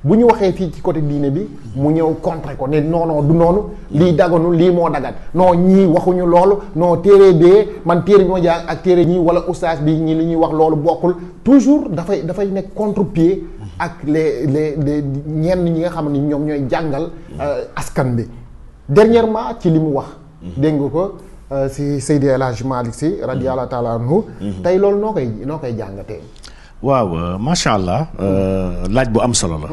bu ñu waxee fii ci côté diine bi mu ñëw contre ko ne non non du noonu lii daganu lii moo dagan non ñii waxuñu loolu non téere bee man téere bi ma jàng ak téere ñii wala oustaz bi ñi li ñuy wax loolu bokkul toujours dafay dafay nekk contre-pied ak les les les ñenn ñi nga xam ne ñoom ñooy jàngal askan bi dernièrement ci li mu wax dégg nga ko si Seydi El Hadji Malick Sy radiyallahu taala anhu tey loolu noo koy noo koy jàngatee waaw macha allah laaj bu am solo la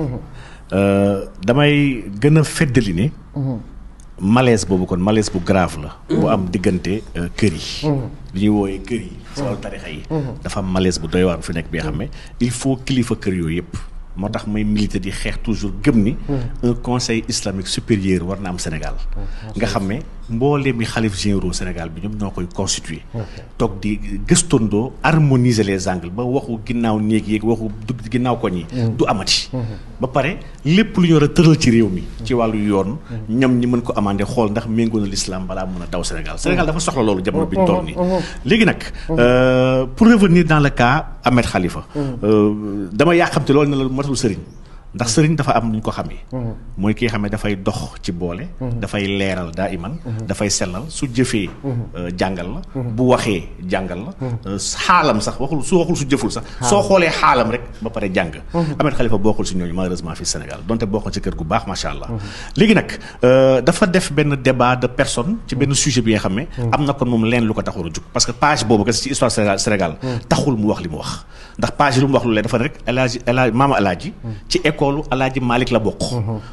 damay gën a feddali ni malaise boobu kon malaise bu grave la bu am diggante kër yi li ñuy wooyee kër yi si wàllu tarixa yi dafa am malaise bu doy waar bu fi nekk bi nga xam ne il faut kilifa kër yooyu yëpp moo tax may militer di xeex toujours gëm ni un conseil islamique supérieur war na am Sénégal nga xam ne mboolee mi xalif généraux Sénégal bi ñoom ñoo koy constituer toog di gëstondoo harmoniser les angles ba waxu ginnaaw néeg yeeg waxu dugg ginnaaw koñ yi du amati ba pare lépp lu ñu war a tëral ci réew mi ci wàllu yoon ñoom ñi mën ko amandé xool ndax méngoo na l'islam balaa mën a daw Sénégal Sénégal dafa soxla loolu jamono bi ñu toll nii léegi nag pour revenir dans le cas Ahmed Khalifa dama yàqamte loolu ne la matul sëriñ ndax sëriñ dafa am nu ñu ko xamee mooy ki nga xam ne dafay dox ci boole dafay leeral daa iman dafay sellal su jëfee jàngal la bu waxee jàngal la xaalam sax waxul su waxul su jëful sax soo xoolee xaalam rek ba pare jàng Ahmed Khalifa bokkul si ñooñu malheureusement fii Sénégal donte bokkul ci kër gu baax macha allah léegi nag dafa def benn débat de personne ci benn sujet bi nga xam ne am na kon moom leen lu ko taxoon a jug parce que page boobu kese ci histoire Sénégal taxul mu wax li mu wax ndax page yi lu mu wax lu leen dafa rek alaaji alaaji maama alaaji ci école alaaji Malick la bokk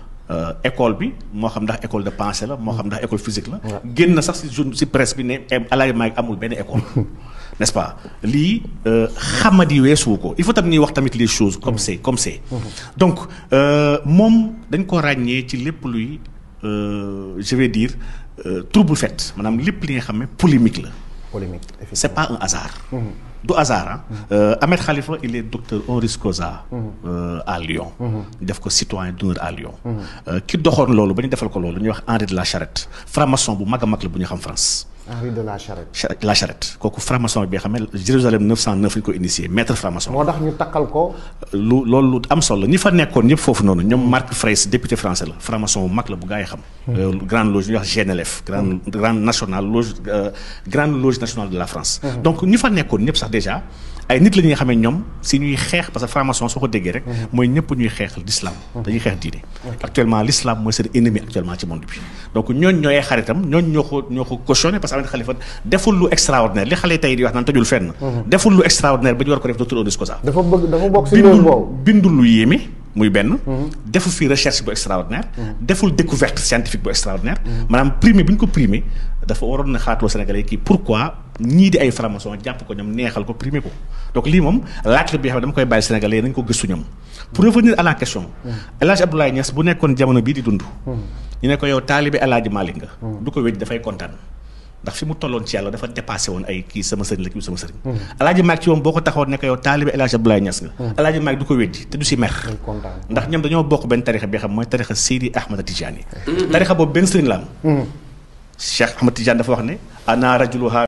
école bi moo xam ndax école de pensée la moo xam ndax école physique la génn na sax si jour si presse bi ne alaaji Malick amul benn école n'est-ce pas lii xamadi weesuwu ko il faut tamit ñuy wax tamit les choses comme c'est comme c'est donc moom dañ ko ràññee ci lépp luy je vais dire trouble fait maanaam lépp li nga xam ne polémique la polémique c'est pas un hasard du hasard ah Ahmed Khalifa il est docteur honoris causa à Lyon def ko citoyen d'honneur à Lyon ki doxoon loolu ba ñu defal ko loolu ñuy wax Henri de la Charrette franc-maçon bu mag a mag la bu ñu xam France Henri de la Charrette la Charrette kooku franc-maçon bi nga xam ne Jérusalem 909 la ñu ko initié maître franc-maçon moo tax ñu takkal ko lu loolu lu am solo ñi fa nekkoon ñëpp foofu noonu ñoom Marc Fraisse député français la franc-maçon bu mag la bu gaa yi xam grande loge ñuy wax GNLF grande grande nationale loge grande loge nationale de la France donc ñi fa nekkoon ñëpp sax déjà ay nit la ñi nga xam ne ñoom si ñuy xeex parce que franc-maçon soo ko déggee rek mooy ñëpp ñuy xeexal l'islam dañuy xeex diine actuellement l'islam mooy seen ennemi actuellement ci monde bi donc ñooñ ñooy xaritam ñooñ ñoo ko ñoo ko cautionné parce que Ahmed Khalifa deful lu extraordinaire li xale tey di wax naan tëjul fenn deful lu extraordinaire ba ñu war ko def docteur honoris causa dafa bëgg dafa bokk si loolu boobu bindul lu yéeme muy benn deful fii recherche bu extraordinaire deful découverte scientifique bu extraordinaire maanaam primé bi ñu ko primé dafa waroon na xaatloo Sénégalais kii pourquoi ñii di ay franc-maçon jàpp ko ñoom neexal ko primé ko donc lii moom laaj la bi xam ne dama koy bàyyi Sénégalais nañ ko gëstu ñoom pour revenir à la question El Hadj Abdoulaye Niass bu nekkoon jamono bii di dund ñu ne ko yow taalibe El Hadj Malick nga du ko wéj dafay kontaan ndax fi mu tolloon ci yàlla dafa dépassé woon ay kii sama sëriñ la kii sama sëriñ El Hadj Malick ci moom boo ko taxawoon ne ko yow taalibe El Hadj Abdoulaye Niass nga El Hadj Malick du ko weddi te du si mer ndax ñoom dañoo bokk benn tarixa bi xam mooy tarixa Seydi Ahmad Tidiane tarixa boobu benn sëriñ la am Cheikh Ahmad Tidiane dafa wax ne ana rajuluha